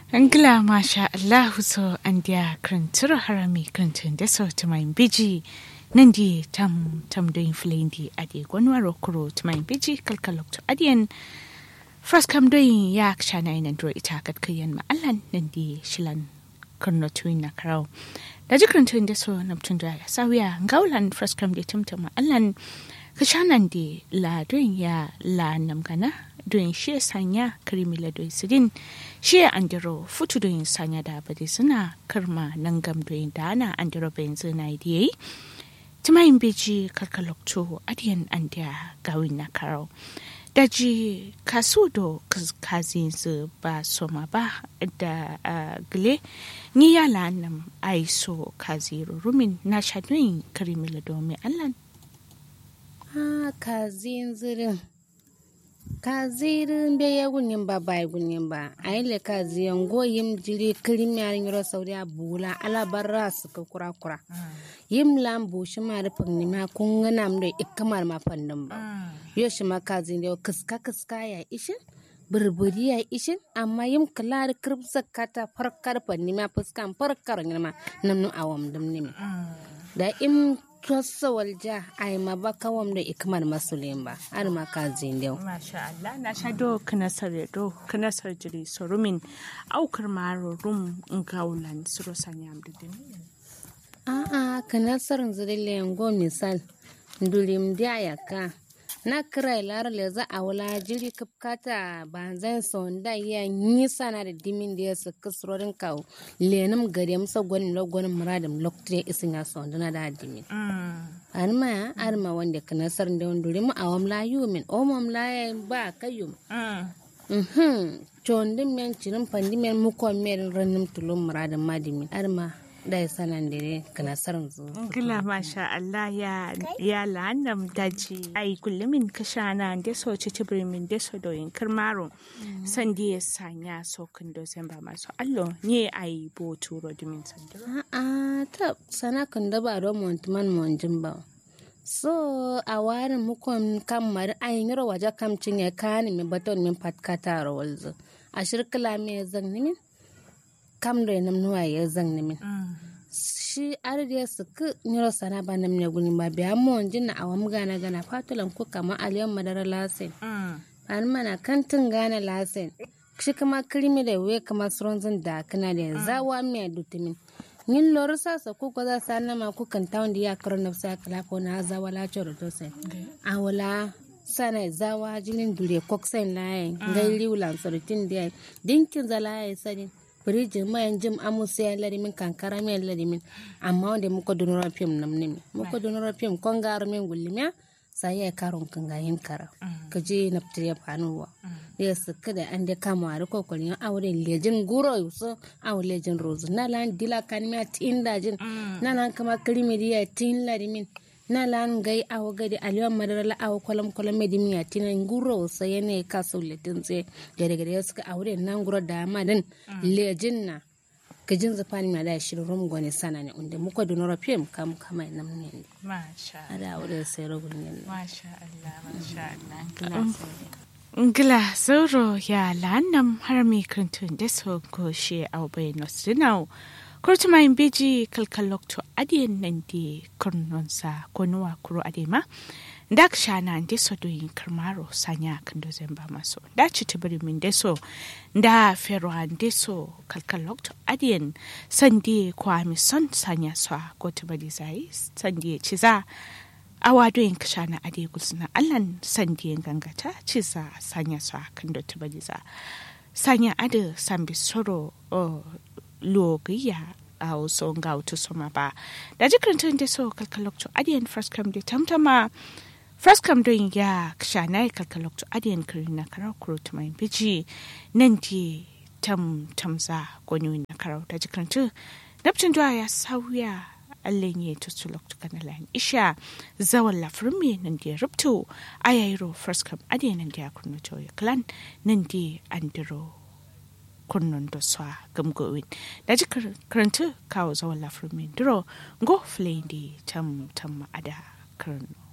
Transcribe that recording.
Angla masha Allahu so andia krantura harami krantun da so tumain biji nandi tam tam doin flendi adi gwanwaro kuro tumain biji kalkalok to adiyan first kam doin ya kshana ina dro ita kat kayan ma allan nandi shilan kurno tuin na karau da jikrantun da so namtun da ya sawiya ngaulan first kam da tumtuma allan kashanan di la doin ya la namgana doin shi sanya kirimi la doin sidin shi andiro futu doin sanya da bade suna karma nan gam doin da ana andiro bayan zina idiyai timayin beji karkalokto adiyan andiya gawin na karau daji kasu do kazin su ba soma ba da gile ni yala nam aiso kaziru rumin na shadoyin kirimi la domin allan ha kazin zirin kazirin be ya gunin ba bai gunin ba a yi le kaziyan goyim jiri kirim ya yoro sauri a bula ala barra su ka kura kura yim lam bu shi ma rufin ni ma kun gana mu da ikamar ma fannin ba yo shi ma kazin da kiska kiska ya ishin burburi ya ishin amma yim kala da kirbsa kata farkar fanni ma fuskan farkar ni ma namnu awam dum ni da im tossa walja ay ma ba kawam da ikmar masulin ba har ma ka zindew masha Allah na sha do kana sare do kana sare jiri sorumin aukar maro rum ngaulan suro sanyam da din a a kana sarin zirille yango misal ndulim dia yaka na kira lar le za a wala jiri kapkata ba zan son da ya yi sana da dimin da ya su kisrorin kawo lenum gari musa gwanin lagwanin muradin lokacin isin ya son dana da dimin an ma ar ma wanda kana sar da wanda mu awam la yumin o mam la ya ba kayum mhm chondin men cirin pandi men mu ko men ranum tulum muradin madimin ar ma da ya sanan dire kana sarin zu gila masha Allah ya ya lanam daji ai kullumin kashana da so ci min da so doyin kirmaro san ya sanya so kan do san ba masu allo ne ai bo turo dimin sandiro a ta sana kan da ba don montuman monjin ba so a warin mukon kamar ayin yaro waje kamcin ya kani mi baton min patkata rawalzu a shirkila me zan nimin kam da nam nuwa ya zan nimin shi ardiya su ku nyoro sana ba nam ne guni ba biya mo jin na awam gana gana fatulan ku kama aliyan madara lasin an mana kantin gana lasin shi kama kirimi da we kama suronzin da kana da zawa mai dutumin yin lori sasa ku ko za sa nama ku kan tawon da ya karo na sa kala ko na zawa la choro to sai awala sana zawa jinin dure koksen layin gairi wulan sorotin da dinkin zalaye sadin firijin mayan jim amusa ya larimin kankara mai larimin amma wanda muka donora fim nam ne muka donora fim kon garo min gullimiya sai ya karon kan gayin kara ka je na fitar ya fanuwa ya suka da an da kama a rikon kwalin auren lejin guro yusu awon lejin rozu na lan dila kan miya tin dajin na lan kama kirimiriya tin larimin na lan gai awo gadi aliwan madara la awo kolam kolam medi miya tinan guro sa yene ka so letin tse gare gare suka aure nan guro da madan lejin na gajin zafani ma da shirin rum gwani sana ne unde muka da nora fim kam kama nam ne masha ada aure sai rogun ne masha Allah masha Allah ngila sauro ya lanam har mi kantun da so ko she au bai no sinau kurtuma in beji kalkalok to adiyan nan di kurnonsa ko nuwa kuro adema da ka shana da so doyin karmaro sanya kan do zamba maso da ci tibiri min da so da fero an da so kalkalok to adiyan sandi kwa mi son sanya so ko tibiri zai sandi ci za awa doyin ka shana ade gulsuna allan sandi gangata ci za sanya so kan do tibiri za sanya ade sambi soro logiya a wasu ga wata soma ba da jikin da so kalkalokto adiyan first come da tamtama first come don ya shana ya kalkalokto adiyan kiri na karar kuro ta mai biji nan di tam tamza gwani na karar da jikin tu nafcin duwa ya sauya allen ya tutu lokto kana lan isha zawan lafirin me nan di rubto ayayro first come adiyan nan di ya kurno ya clan nan di andiro kunnon da swa gamgowin da ji karanta kawo zawon lafirmin duro go flendi tam tam ada karno